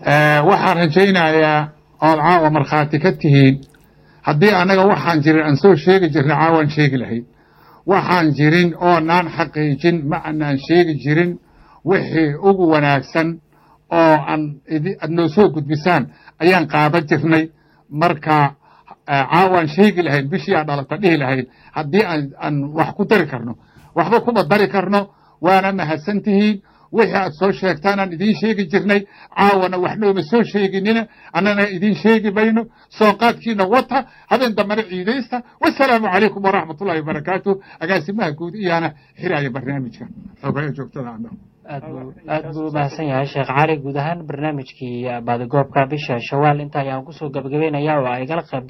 waxaan rajaynayaa ood caawa markhaati ka tihiin haddii annaga waxaan jirin aan soo sheegi jirna caawaan sheegi lahayd waxaan jirin oonaan xaqiijin ma anaan sheegi jirin wixii ugu wanaagsan oo aan aad noo soo gudbisaan ayaan qaadan jirnay marka caawaan sheegi lahayn bishii aan dhalata dhihi lahayn haddii aan wax ku dari karno waxba kuma dari karno waana mahadsan tihiin wixii aad soo sheegtaan aan idiin sheegi jirnay caawana wax nooma soo sheeginina annana idiin sheegi mayno soonqaadkiina wata habeen dambana ciidaysta wasalaamu calaykum waraxmat ullahi wabarakaatu agaasimaha guud iyaana xiraaya barnaamijka xoogaya joogtada aad buu aad buu u mahadsan yahay sheekh cali guud ahaan barnaamijkii baadigoobka bisha shawaal inta ayaan kusoo gabagabeynaya oo ay gala qayb